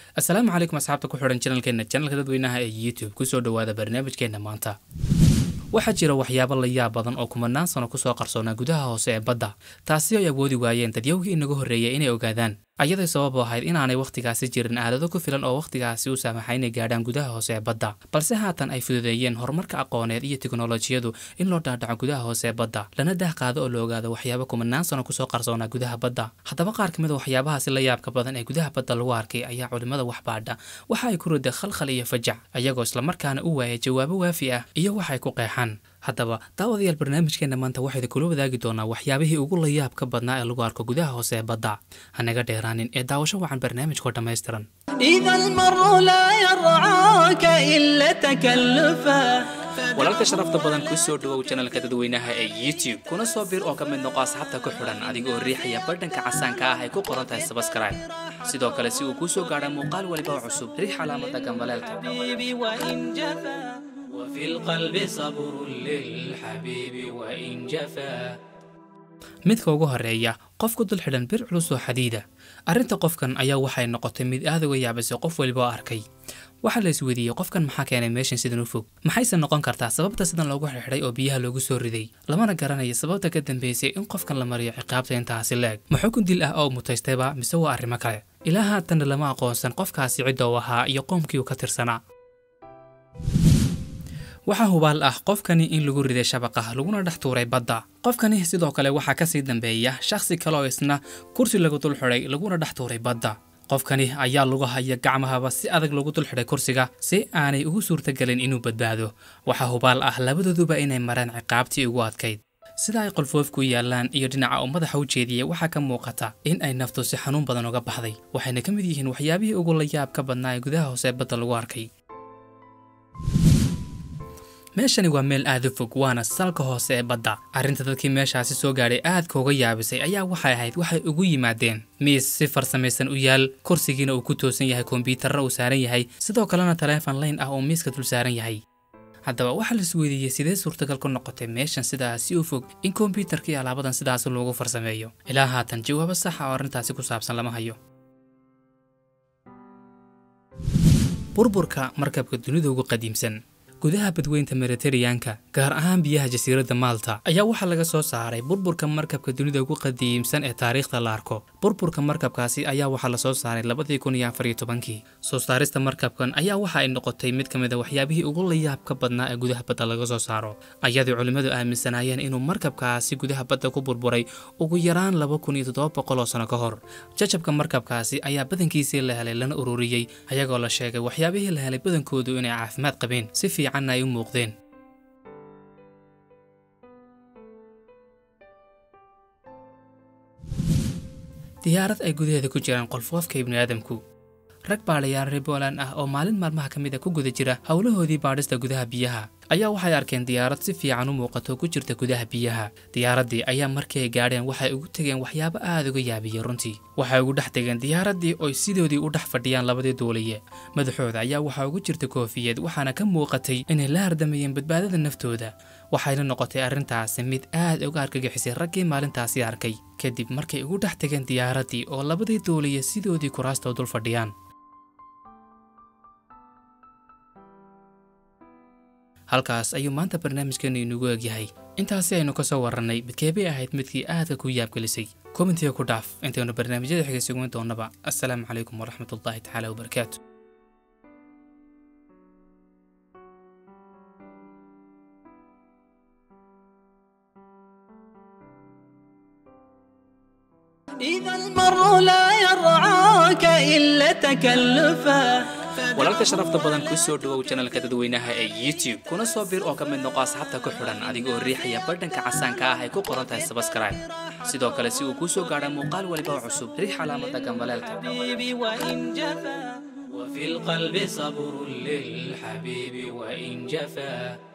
asalaamu calaykum asxaabta ku xidhan janalkeena janalka dadweynaha ee youtube kusoo dhowaada barnaamijkeena maanta waxaa jira waxyaabo la yaab badan oo kumanaan sano kusoo qarsoonaa gudaha hoose ee badda taasi ay awoodi waayeen dadyawgii inaga horreeyay inay ogaadaan ayaday sabab u ahayd inaanay wakhtigaasi jirin aalado ku filan oo wakhtigaasi u saamaxa inay gaadhaan gudaha hoose ee badda balse haatan ay fududeeyeen horumarka aqooneed iyo teknolojiyadu in loo dhaadhaco gudaha hoose ee badda lana daah qaado oo la ogaado waxyaabo kumanaan sano kusoo qarsoonaa gudaha badda haddaba qaar ka mid a waxyaabahaasi la yaabka badan ee gudaha badda lagu arkay ayaa culimmada waxbaadha waxa ay ku riday khalkhal iyo fajac ayagoo islamarkaana u waayay jawaabo waafi ah iyo waxay ku qeexaan haddaba daawadayaal barnaamijkeena maanta waxayda kula wadaagi doonaa waxyaabihii ugu layaabka badnaa ee lagu arko gudaha hoose ee badda hanaga dheeraanin ee daawasho wacan barnaamijkoo dhammaystiran إذا المر لا يرعاك إلا تكلفا walaalka sharafta badan ku soo dhowow janalka dadweynaha ee youtube kuna soo bir oo ka mid noqo asxaabta ku xidhan adigoo riixaya badhanka casaanka ah ay ku qoran tahay sabskribe sidoo kale si uu kuu soo gaadha muuqaal waliba oo cusub riix calaamada gambaleelka حبيبي وإن جفا وفي القلب صبر للحبيب وإن جفا midka ugu horeeya qof ku dul xidhan bir culus oo xadiida arrinta qofkan ayaa waxay noqotay mid aad uga yaabisay qof waliba oo arkay waxaa la isweydiiyey qofkan maxaa keenay meeshan sidan u fog maxayse noqon kartaa sababta sidan loogu xidhxidhay oo biyaha loogu soo riday lamana garanayo sababta ka dambeysay in qofkan la mariyo ciqaabta intaasi leeg ma xukun dil ah oo mutaystayba mise waa arrimo kale ilaa haatanna lama aqoonsan qofkaasi cidda uu ahaa iyo qoomkii uu ka tirsanaa waxaa hubaal ah qofkani in lagu riday shabaqa laguna dhex tuuray badda qofkani sidoo kale waxaa kasii dambeeya shakhsi kale oo isna kursi lagu dul xidhay laguna dhex tuuray badda qofkani ayaa lagu haya gacmahaba si adag lagu dul xidhay kursiga si aanay ugu suurtagelin inuu badbaado waxaa hubaal ah labadooduba inay mareen ciqaabtii ugu adkayd sida ay qolfoofku yaallaan iyo dhinaca uu madaxa u jeediyey waxaa ka muuqata in ay naftu si xanuun badan uga baxday waxayna ka mid yihiin waxyaabihii ugu layaab ka badnaa ee gudaha hoose badda lagu arkay meeshani waa meel aad u fog waana salka hoose ee badda arrinta dadkii meeshaasi soo gaadhay aadka uga yaabisay ayaa waxay ahayd waxay ugu yimaadeen miis si farsamaysan u yaal kursigiina uu ku toosan yahay kombyuutarra uu saaran yahay sidoo kalena taleefon layn ah oo miiska dul saaran yahay haddaba waxaa la isweydiiyey sidee suurtagal ku noqotay meeshan sidaasi u fog in kombyuutarka iyo alaabadan sidaasi loogu farsameeyo ilaa haatan jawaabo saxa oo arrintaasi ku saabsan lama hayo burburka markabka dunida ugu qadiimsan gudaha badweynta mediteraneanka gaar ahaan biyaha jasiiradda maalta ayaa waxaa laga soo saaray burburka markabka dunida ugu qadiimsan ee taariikhda la arko burburka markabkaasi ayaa waxaa lasoo saaray labadii kun iyo afar iyo tobankii soo saarista markabkan ayaa waxa ay noqotay mid ka mid a waxyaabihii ugu layaab ka badnaa ee gudaha badda laga soo saaro ayadii culimmadu aaminsanaayeen inuu markabkaasi gudaha badda ku burburay ugu yaraan laba kun iyo toddoba boqol oo sano ka hor jajabka markabkaasi ayaa badankiisii la helay lana ururiyey ayagoo la sheegay waxyaabihii la helay badankoodu inay caafimaad qabeen si fiicanna ay u muuqdeen diyaarad ay gudaheeda ku jiraan qolfoofka ibni aadamku rag baadhayaal reer booland ah oo maalin maalmaha ka mid a ku guda jira howlahoodii baadhista gudaha biyaha ayaa waxay arkeen diyaarad si fiican u muuqato ku jirta gudaha biyaha diyaaraddii ayaa markii ay gaadheen waxay ugu tegeen waxyaabo aad uga yaabiyey runtii waxay ugu dhex tegeen diyaaraddii oy sidoodii u dhex fadhiyaan labadii duuliye madaxooda ayaa waxaa ugu jirta koofiyad waxaana ka muuqatay inay la hardamayeen badbaadada naftooda waxayna noqotay arrintaasi mid aad uga argagixisay raggii maalintaasi arkay kadib markay ugu dhex tegeen diyaaraddii oo labadii duuliye sidoodii kuraastoo dul fadhiyaan halkaas ayuu maanta barnaamijkeenu inugu egyahay intaasi aynu ka soo warrannay midkeebay ahayd midkii aadka ku yaabgelisay kommentiga ku dhaaf intaynu barnaamijyada xiga sugan doonnaba assalaamu calaykum waraxmatullaahi tacaala wabarakaatu إذا المر لا يرعاك إلا تكلفا walaalka sharafta badan ku soo dhowow janalka dadweynaha ee youtube kuna soo bir oo ka mid noqo asxaabta ku xidhan adigoo riixaya badhanka casaanka ah ay ku qoran tahay sabskribe sidoo kale si uu kuu soo gaadha muuqaal waliba oo cusub riix calaamada gambaleelka حبيبي وإن جفا وفي القلب صبر للحبيب وإن جفا